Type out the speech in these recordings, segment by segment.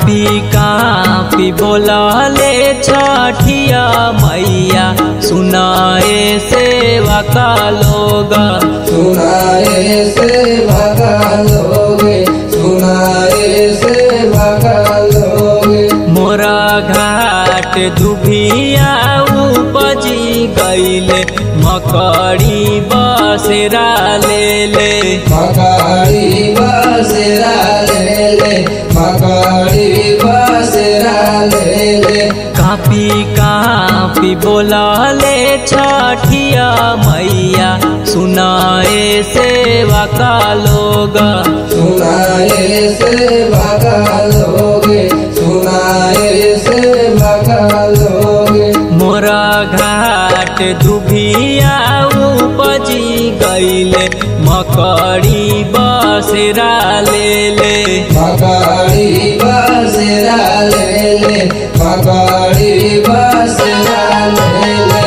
copy copy बोलले छठिया मैया सुनाए सेवा का लोग सुनाए से भगा लोगे सुनाए से भगा लोगे मोरा घाट दुभिया उपजी गईले मकड़ी बसेरा ले ले मकाड़ी बसेरा ले ले मकाड़ी बसेरा ले ले कापी कापी बोलले छठिया मैया सुनाए सेवा का लोग सुनाए से भगा लोगे सुनाए से भगा लोगे मोरा घाट दुभिया उपजी गईले मकड़ी बसेरा ले ले मकाड़ी बसेरा ले ले मकाड़ी बसेरा ले ले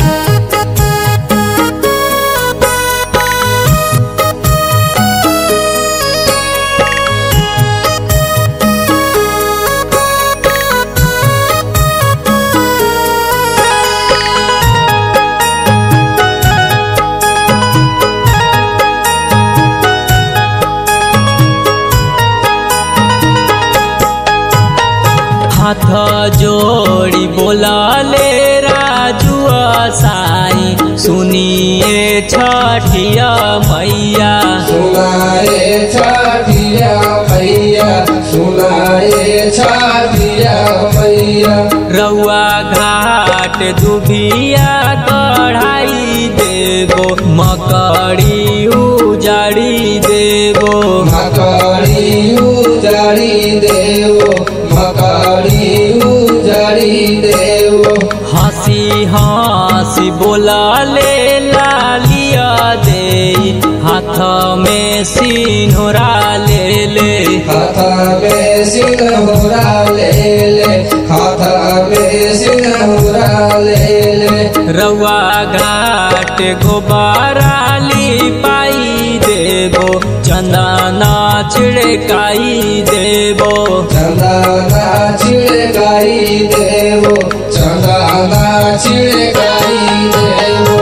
हाथ जोड़ी बोलाले राजुआ साई सुनिए छठिया मैया सुनाए छाटिया मैया सुनाए छाटिया मैया रउआ घाट दुभिया कढ़ाई देबो मकड़ी उजाड़ी देबो मकाड़ी उजाड़ी देवो मकाड़ी उजाड़ी देवो हंसी हंसी बोलाले लालिया दे हाथ में सिन्होरा ले ले हाथ में सिंहरा ले ले हाथ में सिंहरा ले ले रउआ घाट गोबाराली पाई देबो चंदना छिड़काई देबो चंदना छिड़काई देवो चंदना छिड़काई देवो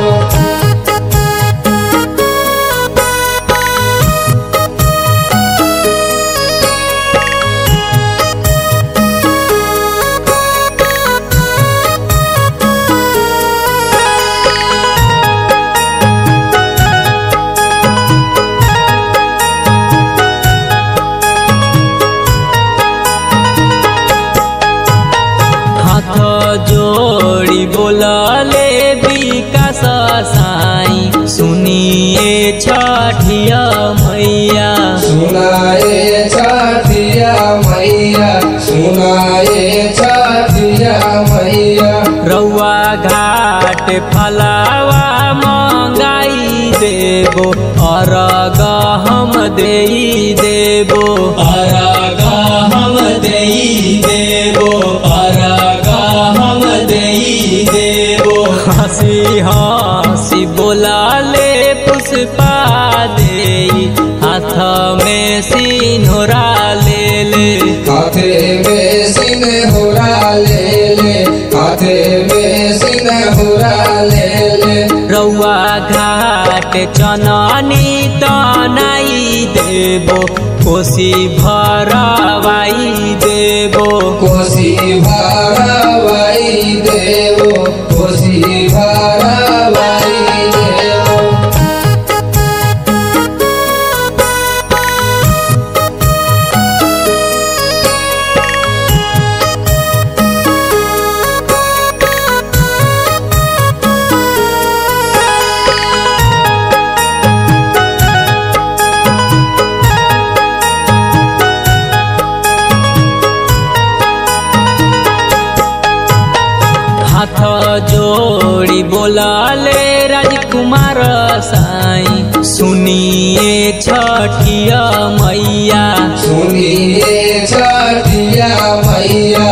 हाथ जोड़ी बोलले विकास साई सुनिए छठिया मैया सुनाए छाटिया मैया सुनाए छाटिया मैया रउआ घाट फलावा मंगाई देबो अरग हम देई देबो अरग हम देई देबो अरग हम देई देबो हंसी हंसी बोलाले पुष्पा देई हाथ में सिन्होरा ले ले हाथे में सिंहरा ले ले हाथे में सिंहरा ले ले रउआ घाट चननी तनाई देबो कोसी भरवाई देबो कोसी भारवाई देवो कोसी भारवाई देवो हाथ जोड़ी बोलाले राजकुमार साई सुनिए छठिया मैया सुनिए छठिया मैया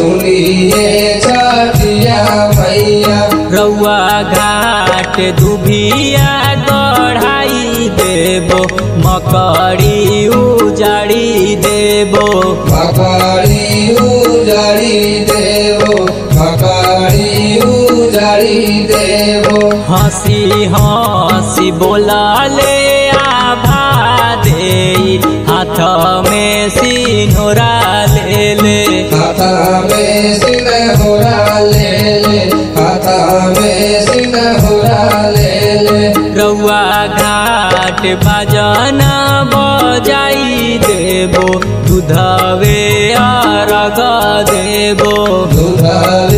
सुनिए छठिया मैया रउआ घाट दुभी घटिया गढ़ाई देबो मकड़ी उजाड़ी देबो मकड़ी उजाड़ी देवो मकड़ी उजाड़ी देवो हंसी हंसी बोला ले आभा दे हाथ में सिनोरा ले ले हाथा में सिनहोरा ले ले हाथा में सिनहोरा ले ले रउआ घाट बाजन बजाई देबो दूधवे अरग देबो दूधवे